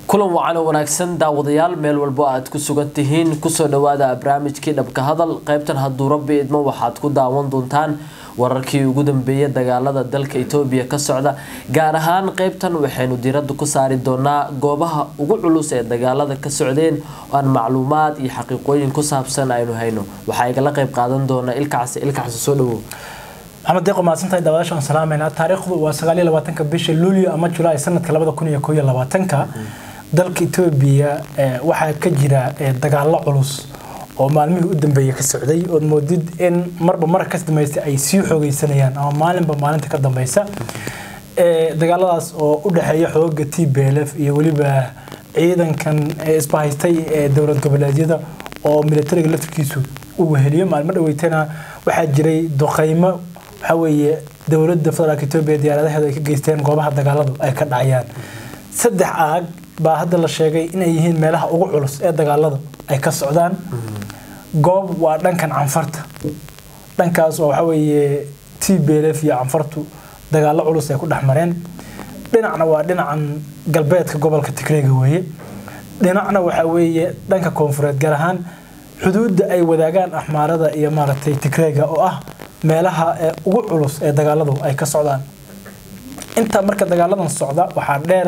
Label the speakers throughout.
Speaker 1: kulan wacan oo wanaagsan daawadayaal meel walbo aad ku sugan tihiin kusoo dhawaada barnaamijkii dhabka hadal qaybtan hadduu rabbi idmo waxaad ku daawan doontaan wararkii ugu dambeeyay dagaalada dalka etoobiya ka socda gaar ahaan qaybtan waxaynu diiradda ku saari doonaa goobaha ugu culus ee dagaalada ka socdeen oo aan macluumaad iyo xaqiiqooyin ku saabsan aynu hayno waxaa igala qayb qaadan doona ilkacsi ilkacsi soo dhawow
Speaker 2: maxamed deeqo mahadsantahay daawadaasha aan salaamayna taariikhdu waa sagaal iyo labaatanka bisha luulyo ama julaay sanadka labada kun iyo koo iyo labaatanka dalka etoobiya waxaa ka jira dagaalo culus oo maalmihii u dambeeyay ka socday ood moodid in marba mar ka dambaysta ay sii xoogeysanayaan ama maalinba maalinta ka dambeysa dagaaladaas oo u dhexeeya xooga t b l f iyo weliba ciidankan isbahaystay ee dowlad goboleedyada oo militariga laftirkiisu u weheliyo maalmo dhaweytana waxaa jiray duqeymo waxaa weeye dowladda federaalk etoobiya diyaaradaheedu ay ka geysteen goobaha dagaaladu ay ka dhacayaan saddex aag baa hadda la sheegay inay yihiin meelaha ugu culus ee dagaalada ay ka socdaan goob waa dhankan canfarta dhankaas oo waxaa weeye t b l f iyo canfartu dagaalo culus ay ku dhex mareen dhinacna waa dhinacan galbeedka gobolka tigreega weeye dhinacna waxaa weeye dhanka koonfureed gaar ahaan xuduudda ay wadaagaan axmaarada iyo maaragtay tigreega oo ah meelaha ugu culus ee dagaaladu ay ka socdaan intaa marka dagaaladan socda waxaa dheer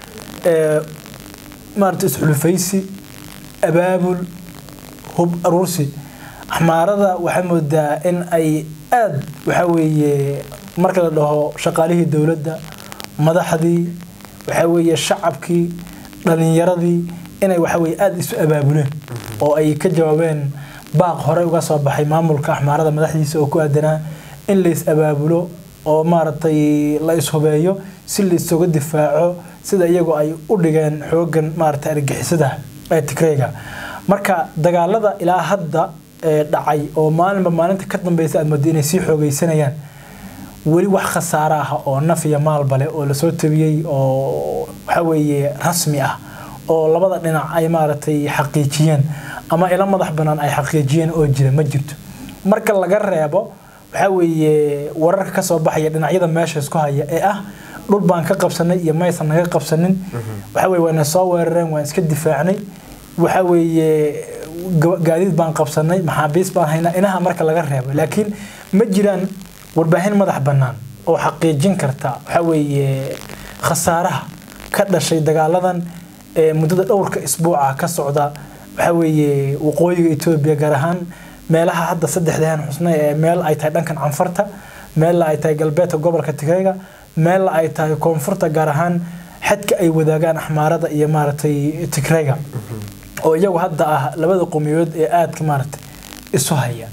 Speaker 2: maarata isxulufaysi abaabul hub aruursi axmaarada waxaa moodaa in ay aada waxaa weeye marka la dhaho shaqaalihii dowladda madaxdii waxaa weeye shacabkii dhalinyaradii inay waxaa weye aada isu abaabuleen oo ay ka jawaabeen baaq hore uga soo baxay maamulka axmaarada madaxdiisa oo ku aadanaa in lais abaabulo oo maaragtay la ishubeeyo si laisoga difaaco sida iyagu ay u dhigeen xoogan maaragtay argixisada ee tigreega marka dagaalada ilaa hadda dhacay oo maalinba maalinta ka dambeysa aad moodo inay sii xoogeysanayaan weli wax khasaaro ah oo naf iyo maalbale oo lasoo tabiyey oo waxaa weeye rasmi ah oo labada dhinac ay maaragtay xaqiijiyeen ama ila madax banaan ay xaqiijiyeen oo jira ma jirto marka laga reebo waxaa weeye wararka kasoo baxaya dhinacyada meesha isku haya ee ah dhul baan ka qabsanay iyo maysan naga qabsanin waxa weye waana soo weerareen waan iska difaacnay waxa weeye gaadiid baan qabsanay maxaabiis baan haynaa inaha marka laga reebo laakiin ma jiraan warbaahin madax bannaan oo xaqiijin karta waxa weeye khasaaraha ka dhashay dagaaladan ee muddada dhowrka isbuuca ka socda waxaa weeye waqooyiga etoobiya gaar ahaan meelaha hadda saddexdahan xusna ee meel ay tahay dhankan canfarta meella ay tahay galbeedka gobolka tigreega meella ay tahay koonfurta gaar ahaan xadka ay wadaagaan axmaarada iyo maaragtay tigreega oo iyagu hadda ah labada qomiyood ee aadka maaragtay isu haya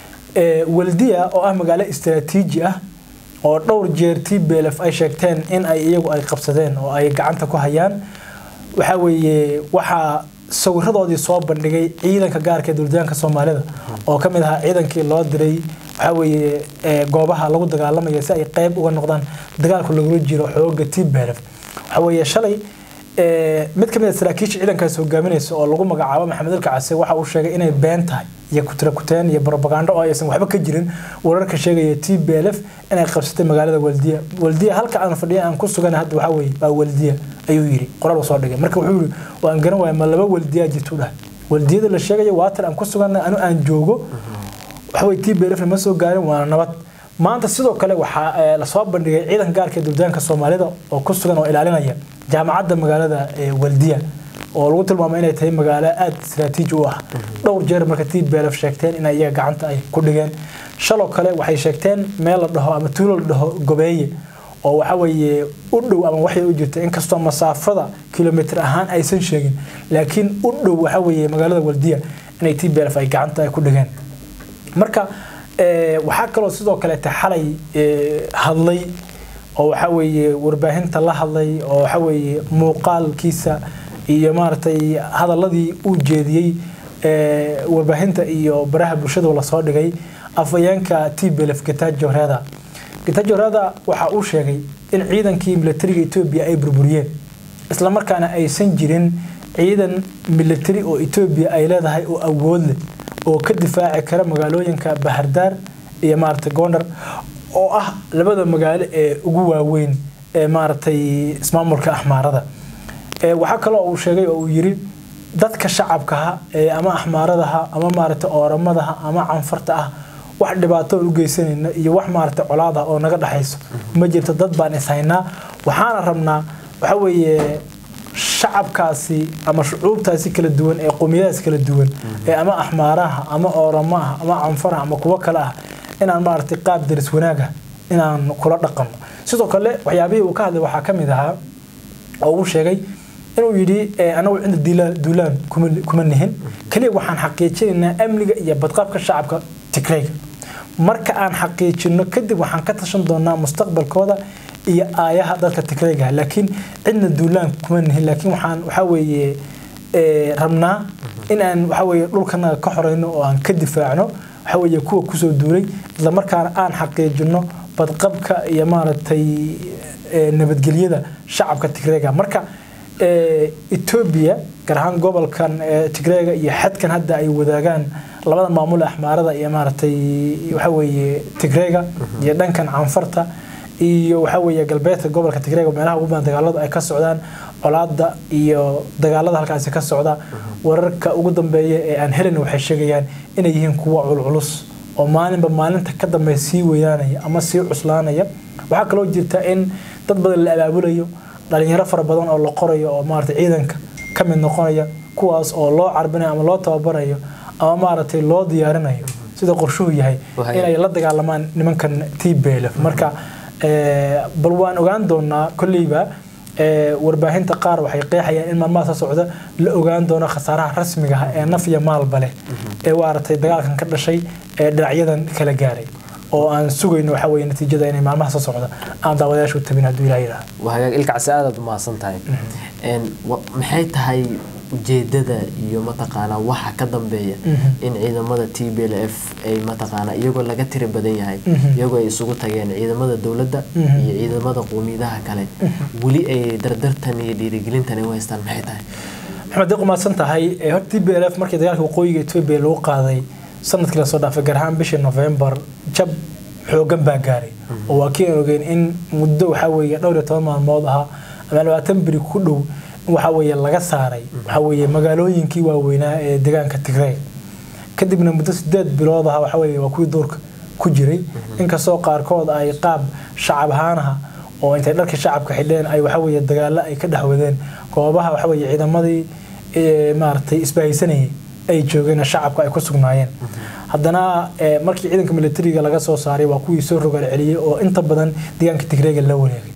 Speaker 2: waldiya oo ah magaalo istaraatiiji ah oo dhowr jeer t b l f ay sheegteen in ay iyagu ay qabsadeen oo ay gacanta ku hayaan waxaa weeye waxaa sawiradoodii soo bandhigay ciidanka gaarka ee dowladaanka soomaalida oo ka mid ahaa ciidankii loo diray waxaa weeye goobaha lagu dagaalamaya si ay qeyb uga noqdaan dagaalku lagula jiro xooga t b l f waxaa weeye shalay mid ka mid a saraakiisha ciidankaas hogaaminaysa oo lagu magacaabo maxamed alka case waxa uu sheegay inay been tahay iyo kutirakuteen iyo barobagando oo aysan waxba ka jirin wararka sheegaya t b l f inay qabsatay magaalada waldiya waldiya halka aan fadhiya aan ku sugan hadda waxaa weeye waa waldiya ayuu yiri qoraal soo dhigay marka wuxuu yiri waan garan waaya ma laba waldiya jirtu dhahay waldiyada la sheegayo waatan aan ku suganna anu aan joogo waxa weye t b l f ma soo gaarin waana nabad maanta sidoo kale waxaa lasoo bandhigay ciidanka gaarka ee dowladaanka soomaalida oo ku sugan oo ilaalinaya jaamacadda magaalada waldiya oo lagu tilmaamay inay tahay magaalo aada istaraatiiji u ah dhowr jeer marka t b l f sheegteen in iyaga gacanta ay ku dhigeen shaloo kale waxay sheegteen meel la dhaho ama tuulo la dhaho gobeeye oo waxa weeye u dhow ama waxay u jirta inkastoo masaafada kilomitr ahaan aysan sheegin laakiin u dhow waxa weeye magaalada waldiya inay t b l f ay gacanta ay ku dhigeen marka waxaa kaloo sidoo kaleete xalay hadlay oo waxa weeye warbaahinta la hadlay oo waxa weeye muuqaalkiisa iyo maaragtay hadaladii uu jeediyey warbaahinta iyo baraha bulshada lasoo dhigay afayeenka t b l f getajo reda getajo reda waxa uu sheegay in ciidankii militariga etoobiya ay burburiyeen islamarkaana aysan jirin ciidan militari oo etoobiya ay leedahay oo awood leh oo ka difaaci kara magaalooyinka bahardaar iyo maaragtay gondar oo ah labada magaalo ee ugu waaweyn ee maaragtay ismaamulka axmaarada waxaa kaloo uu sheegay oo uu yiri dadka shacabkaha ama axmaaradaha ama maaragtay ooramadaha ama canfarta ah wax dhibaato u geysanayna iyo wax maaragtay colaada oo naga dhexayso ma jirto dad baan ishaynaa waxaana rabnaa waxa weeye shacabkaasi ama shucuubtaasi kala duwan ee qowmiyadaas kala duwan ee ama axmaaraha ama ooramaha ama canfaraha ama kuwo kale ah inaan maaragtay qaab daris wanaaga inaan kula dhaqanno sidoo kale waxyaabihii uu ka hadlay waxaa ka mid ahaa oo uu sheegay inuu yidhi anagu cinda duulaan kuma nihin keliya waxaan xaqiijinaynaa amniga iyo badqabka shacabka tigrayga marka aan xaqiijino kadib waxaan ka tashan doonaa mustaqbalkooda iyo aayaha dadka tigrayga laakiin cidna duulaan kuma nihin laakiin waxaan waxaa weeye rabnaa in aan waxa weeye dhulkanaga ka xoreyno oo aan ka difaacno waxa weeye kuwa kusoo duulay isla markaana aan xaqiijino badqabka iyo maaragtay nabadgelyada shacabka tigrayga marka etoobiya gaar ahaan gobolkan tigreega iyo xadkan hadda ay wadaagaan labada maamul axmaarada iyo maaragtay waxa weeye tigreega iyo dhankan canfarta iyo waxa weeye galbeedka gobolka tigreega meelaha ugu badan dagaaladu ay ka socdaan colaada iyo dagaalada halkaasi ka socda wararka ugu dambeeya ee aan helin waxay sheegayaan inay yihiin kuwa culculus oo maalinba maalinta ka dambe sii weynaanaya ama sii cuslaanaya waxaa kaloo jirta in dad badan la abaabulayo dhalinyaro fara badan oo la qorayo oo maaragtay ciidanka ka mid noqonaya kuwaas oo loo carbinayo ama loo tababarayo ama maaragtay loo diyaarinayo sida qorshuhu yahay inay la dagaalamaan nimankan t belf marka bal waan ogaan doonaa kolleyba warbaahinta qaar waxay qeexayaan in maalmaha soo socda la ogaan doono khasaaraha rasmiga ah ee naf iyo maalba leh ee maaragtay dagaalkan ka dhashay ee dhinacyadan kala gaaray oo aan sugayno waxa weeye natiijada inay maalmaha soo socda aan daawadayaasha u tabin hadduu ilaah yidhaha
Speaker 1: waa hagaag ilkacsi aadaad u mahadsan tahay maxay tahay ujeedada iyo mataqaanaa waxa ka dambeeya in ciidamada t b l f ay mataqaanaa iyagoo laga tiri badan yahay iyagoo ay isugu tageen ciidamada dowladda iyo ciidamada qowmiyadaha kale weli ay dardartan iyo dhiirigelintan ay u haystaan maxay tahay
Speaker 2: maxamed deeq umahadsan tahay hor t b l f markii dagaalka waqooyiga etoobiya lagu qaaday sanadkii lasoo dhaafay gaar ahaan bishii novembar jab xoogan baa gaaray oo waa kii aan ogeyn in muddo waxaa weeye dhowr iyo toban maalmood ahaa ama labaatan beri ku dhow waxa weeye laga saaray waxa weeye magaalooyinkii waaweynaa ee deegaanka tigray kadibna muddo sideed bilood aha waxa weeye waa kuwii duurka ku jiray inkastoo qaarkood ay qaab shacab ahaanaha oo intay dharkii shacabka xidheen ay waxa weeye dagaalo ay ka dhex wadeen goobaha waxa weeye ciidamadii maaragtay isbahaysanayay ay joogeen shacabka ay ku sugnaayeen haddana markii ciidanka militariga laga soo saaray waa kuwii soo rogaal celiyey oo inta badan deegaanka tigreega la wareegay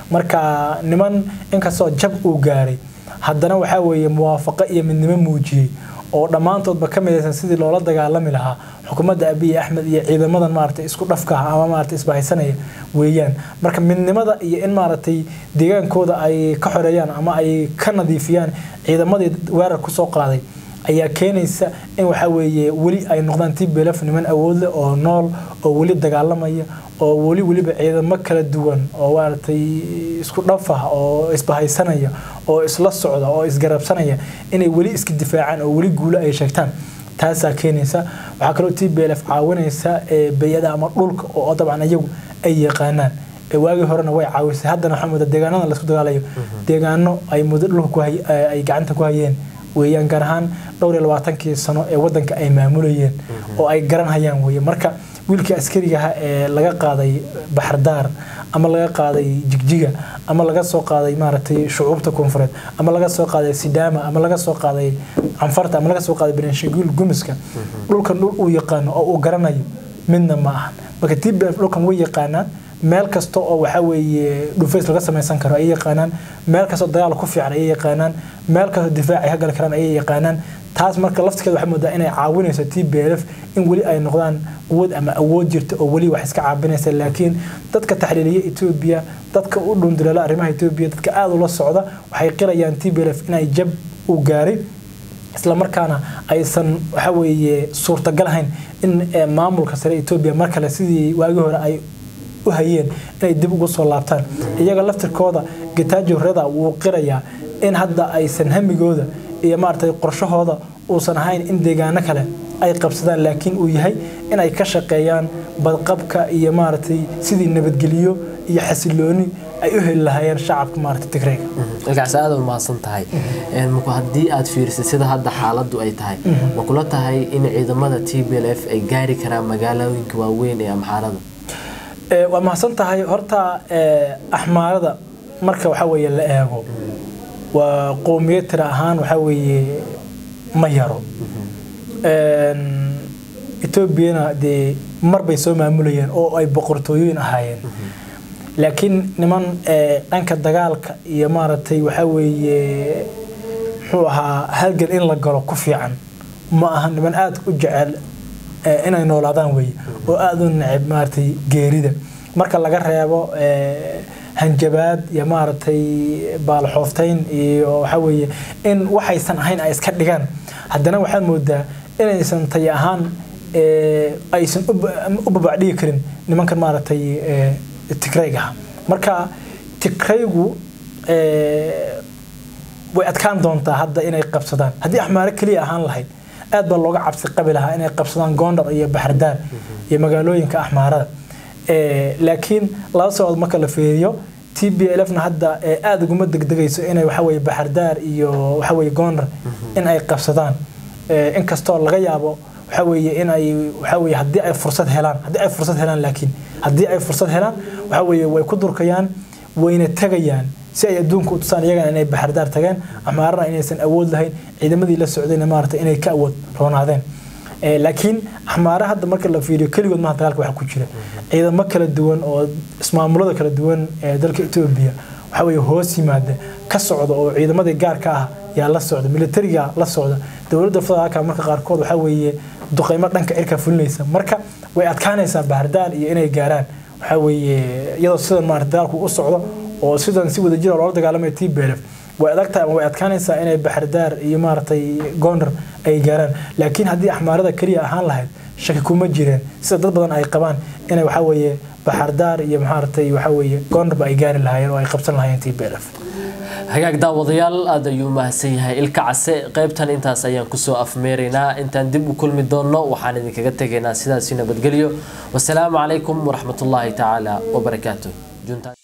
Speaker 2: marka niman inkastoo jab uu gaaray haddana waxaa weeye muwaafaqo iyo midnimo muujiyey oo dhammaantoodba ka midaysan sidii loola dagaalami lahaa xukuumadda abiy axmed iyo ciidamadan maaragtay isku dhafka ah ama maaragtay isbahaysanaya weeyaan marka midnimada iyo in maaragtay deegaankooda ay ka xoreeyaan ama ay ka nadiifiyaan ciidamadii weerar kusoo qaaday ayaa keenaysa in waxa weeye weli ay noqdaan tblf niman awood leh oo nool oo weli dagaalamaya oo weli weliba ciidamo kala duwan oo maaragtay isku dhaf ah oo isbahaysanaya oo isla socda oo isgarabsanaya inay weli iska difaacaan oo weli guulo ay sheegtaan taasaa keenaysa waxaa kaloo t b l f caawinaysa beyada ama dhulka oo dabcan iyagu ay yaqaanaan waagii horena way caawisay haddana waxaa moodaa deegaanada laisku dagaalayo deegaano ay muddo dhulka ay gacanta ku hayeen weeyaan gaar ahaan dhowr iyo labaatankii sano ee wadanka ay maamulayeen oo ay garanhayaan weeye marka wiilkii askarigaha ee laga qaaday baxardaar ama laga qaaday jigjiga ama laga soo qaaday maaragtay shucuubta koonfureed ama laga soo qaaday sidaama ama laga soo qaaday canfarta ama laga soo qaaday beenshaguul gumiska dhulkan dhul uu yaqaano oo uu garanayo midna ma ahan marka t b f dhulkan way yaqaanaan meel kasta oo waxa weeye dhufays laga samaysan karo ayay yaqaanaan meel kastoo dagaal ku fiican ayay yaqaanaan meel kastoo difaac ay ka gali karaan ayay yaqaanaan taas marka laftirkeeda waxay moodaa inay caawinayso t b l f in weli ay noqdaan quwad ama awood jirta oo weli wax iska caabinaysa laakiin dadka taxliiliya etoobiya dadka u dhunduleela arrimaha etoobiya dadka aada ula socda waxay qirayaan t b l f inay jab u gaaray islamarkaana aysan waxa weeye suurtagal ahayn in maamulka sare etoobiya mar kale sidii waagii hore ay u hayeen inay dib ugu soo laabtaan iyaga laftirkooda getaajo reda wuu qirayaa in hadda aysan hamigooda iyo maaragtay qorshahooda uusan ahayn in deegaano kale ay qabsadaan laakiin uu yahay in ay ka shaqeeyaan badqabka iyo maaragtay sidii nabadgelyo iyo xasilooni ay u heli lahaayeen shacabka maarata tigrayga
Speaker 1: ilkaas aada u mahadsan tahay marku haddii aad fiirisid sida hadda xaaladdu ay tahay ma kula tahay in ciidamada t b l f ay gaari karaan magaalooyinka waaweyn ee amxaarada
Speaker 2: waa mahadsan tahay horta axmaarada marka waxaa weeye la eego waa qowmiyad tira ahaan waxaa weeye ma yaro etoobiyana dee mar bay soo maamulayeen oo ay boqortooyooyin ahaayeen laakiin niman dhanka dagaalka iyo maaragtay waxaa weeye muxuu ahaa halgan in la galo ku fiican ma aha niman aada u jecel inay noolaadaan weye oo aada u neceb maaragtay geerida marka laga reebo hanjabaad iyo maaragtay baalxooftayn iyo waxaa weeye in waxaysan ahayn ay iska dhigaan haddana waxaad moodaa inaysan tay ahaan aysan u babacdhigi karin nimankan maaragtay tigraygaha marka tigraygu way adkaan doontaa hadda inay qabsadaan haddii axmaaro keliya ahaan lahayd aad baa looga cabsi qabi lahaa inay qabsadaan gondar iyo baxardaan iyo magaalooyinka axmaarada laakiin laba sababood marka la fiiriyo t b l fna hadda aada uguma degdegayso inay waxaweye baxardaar iyo waxaweye gondar in ay qabsadaan inkastoo laga yaabo waxa weeye in ay waxa weeye haddii ay fursad helaan haddii ay fursad helaan laakiin haddii ay fursad helaan waxa weeye way ku durkayaan wayna tegayaan si ay adduunka u tusaan iyagana inay baxardaar tageen amaarana inaysan awood lahayn ciidamadii la socdayna maarata inay ka awood roonaadeen laakiin axmaara hadda marka la fiiriyo keligood maha dagaalka waxa ku jira ciidamo kala duwan oo ismaamulada kala duwan ee dalka etoobiya waxa weeye hoos yimaada ka socda oo ciidamadii gaarka ah yaa la socda militariga la socda dowladda federaalka marka qaarkood waxa weeye duqeymo dhanka cirka fulinaysa marka way adkaanaysaa bahardaar iyo inay gaaraan waxa weeye iyadoo sidan maarata dagaalku u socdo oo sidan si wadajira loola dagaalamaya t belef way adag tahay ama way adkaanaysaa inay baxardaar iyo maaragtay gondar ay gaaraan laakiin haddii axmaarada keliya ahaan lahayd shaki kuma jireen sida dad badan ay qabaan inay waxa weeye baxardaar iyo maaragtay waxa weeye gondarba ay gaari lahaayeen oo ay qabsan lahaayeen t belef
Speaker 1: hagaag daawadayaal aada ayuu mahadsan yahay ilka case qaybtan intaas ayaan kusoo afmeeraynaa intaan dib u kulmi doonno waxaan idinkaga tegaynaa sidaasi nabadgelyo wasalaamu calaykum waraxmatullaahi tacaala wabarakaatu